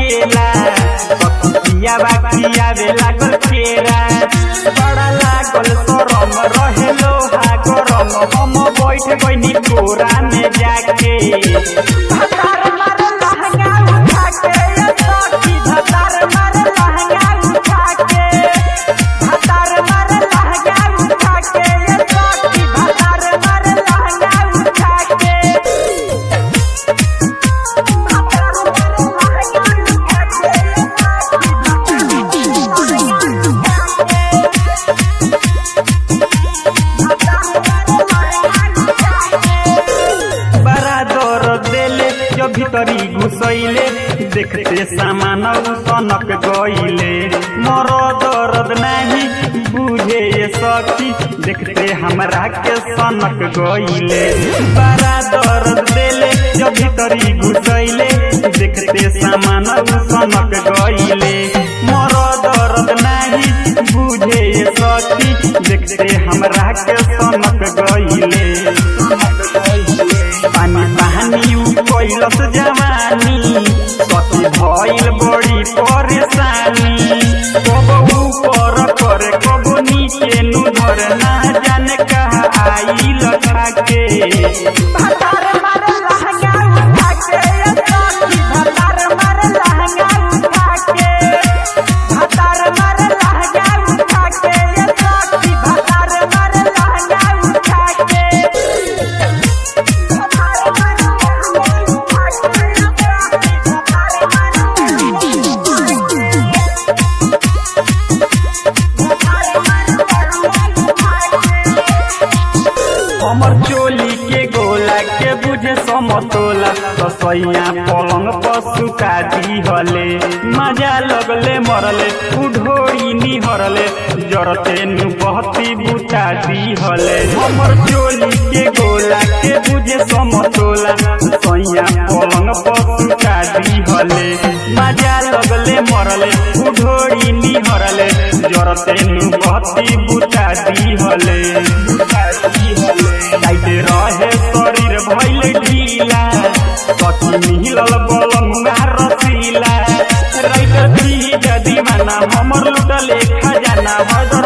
केला पपिया बाकिया वे लागल केरा बड़ा लागल सरम रहे लोहा गरम हम बैठ गइनी कोरा में जाके धतार मारे लहंगा उठा के ये सखी धतार मारे लहंगा उठा के धतार मारे लहंगा उठा के ये सखी धतार मारे लहंगा उठा के बड़ा दर्द देले जो भीतरी घुसैले देखते सामान सनक गईले मोर दर्द नहीं बुझे ये सखी देखते हमरा के सनक गईले बड़ा दर्द देले जो भीतरी घुसैले देखते सामान सनक गईले मोर दर्द नहीं बुझे ये सखी देखते हमरा के सनक गईले पानी पानी उ कैलस जवानी सती भइल बड़ी परेशानी कब ऊपर करे कब नीचे नु धर ना जाने कहा आई लखा के भतार मारे लहंगा उठा के ये सखी भतार मारे लहंगा उठा के भतार मारे लहंगा उठा के ये सखी भतार मारे लहंगा उठा के हमर चोली के गोला के बुझे समतोला रसैया पलंग पर सुता दी हले मजा लगले मरले उढोरी निहरले जरते नु बहती बुता दी हले हमर चोली के गोला के बुझे समतोला रसैया पलंग पर सुता दी हले मजा लगले मरले उढोरी निहरले जरते नु बहती बुता दी हले बुता दी हले जाइते रहे शरीर भइल ढीला कति मिलल बलमुआ रसीला राइटर दीवाना हमर लुटले खजाना भदर